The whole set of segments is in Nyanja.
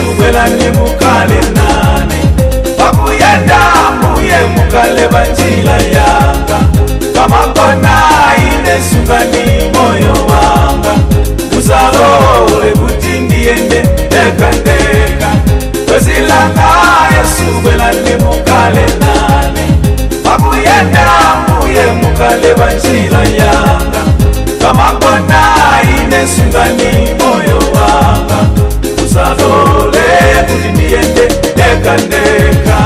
bwelani mukale nane pakuyenda mbuye mukale banjila yanga kamakona ine sungani moyo wanga musalole kuti ndiyende ndekandeka kwezilanga yesu bwelani mukale nane pakuyenda mbuye mukale banjila yanga kamakona ine sungani moyo wanga musalole kuti ndiyende ndekandeka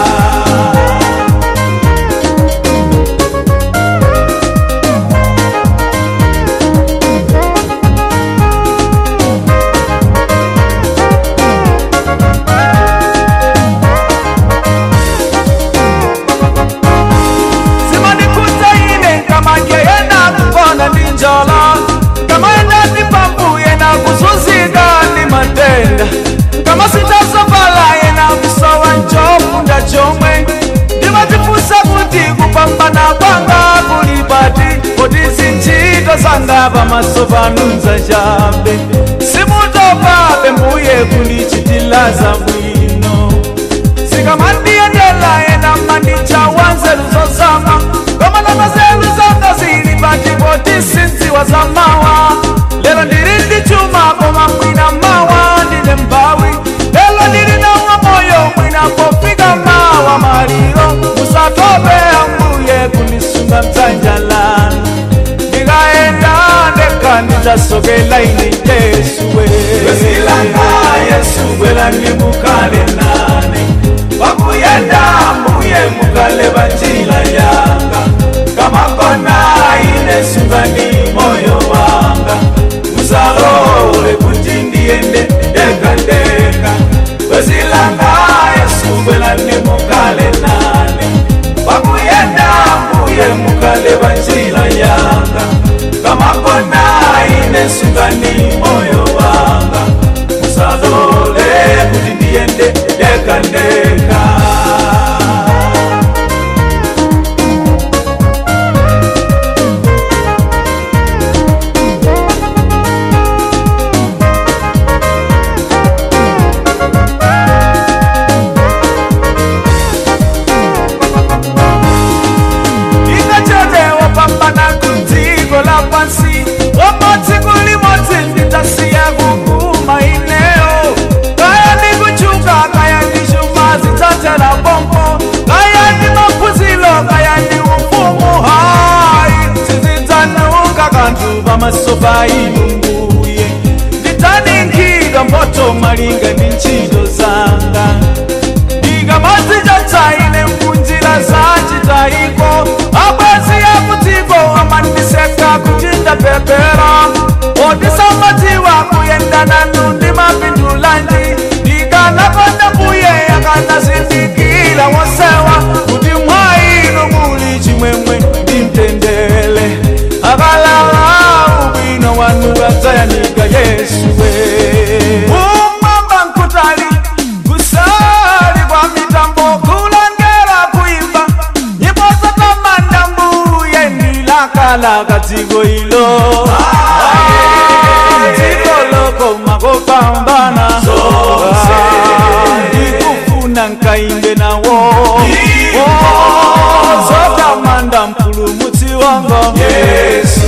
simanikuta ine nkamanje yena kukona ndi njala nkamayenda ndi pambu yena kuzunzika ndi matenda nkamasitasovala yena kusowa ncofunda chomwe ndimatifunsa kuti kupambana kwanga kuli pati kuti zintchito zanga pamaso panu nzachabe simutopabe mbuye kundichitila zabwino sikamandiyendela yena mandicha wanzeru zozama komanana zeru zonga zili patipoti sinziwa za mawa lero ndili ndi chuma koma mwina mawa ndine mbawi lero ndili nawa moyo mwina pofika mawa maliro musatope ambuye kundisunga mdzanja lanu ndikaenda ndeka ndidzasokela ine yesuwe kwezilanga yesu bwelani mukale nane pakuyenda mbuye mukale banjila yanga kamakona ine sungani moyo wanga musalole kuti ndiyende ndekandeka kwezilanga yesu bwelani mukale nane pakuyenda mbuye mukale banjila yanga kamakona ine sungani moyo wanga musalole kuti ndiyende ndekandeka ingachete wapambana kudziko la pansi wamodzi kulimodzi nditasiya kuguma ineyo kaya ndikuchuka kaya ndishuma zidzatera pompo kaya ndi maphunziro kaya ndi ufumu hayi sizidzanuka kanthu pamaso pa inu mbuye ndidzaninkhika mboto malinga ndi ntchito zanga ndikamadzichotsa ine munjira zachitayiko abwezi yakutiko amandiseka kuti ndapepera otisamadziwa kuyenda nanu ndi mapindulanji ndikanakonda mbuye yakanazindikira wosewa kuti mwa inu muli chimwemwe ndi mtendere akalala ubwino wanu adzayanika yesuwe umwamba nkutali kusali kwa mitambo kulangera kuimba nyimbo zatamanda mbuye ndilakalaka dziko ilo dziko lokoma kopambana ndikufuna nkaimbe nawo Oh, zotamanda mpulumutsi wanga yesu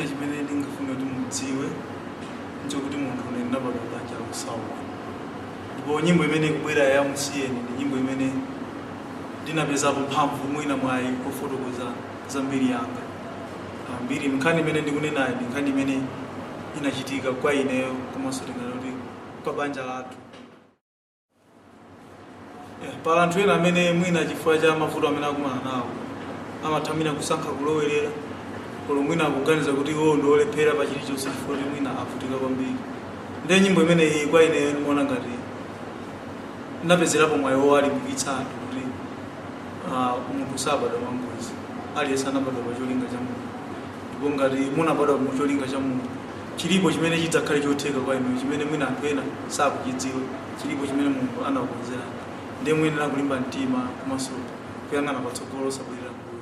china chimene ndingafune kuti mudziwe nchokuti munthu une ndinabadwa banja la kusauka ndipo nyimbo imene ikubwera ya musiyeni ndi nyimbo imene ndinapezapo mphamvu mwina mwayi kufotokoza za mbiri yanga Ah, mbiri nkhani imene ndikunenayo ndi nkhani imene inachitika kwa ineyo komanso tinganoti kwa banja lathu Yeah, pala anthu ena amene mwina chifukwa cha mavuto amene akumana nawo amathamira kusankha kulowerera kolo mwina akuganiza kuti iwo ndi olephera pa chilichonse chifukwa kuti mwina avutika kwambiri ndiye nyimbo imeneyi kwa ineyo ndimaona ngati ndinapezerapo mwayi wowalimbikitsa anthu kuti ah, munthu sabadwa mwangozi aliyense anabadwa pa cholinga cha munthu ndipo ngati munabadwa mu cholinga cha munthu chilipo chimene chidzakhale chotheka kwa inu chimene mwina anthu ena sakuchidziwa chilipo chimene munthu anakukonzerani ndiye muyenera kulimba mtima komanso kuyang'ana patsogolo sabwera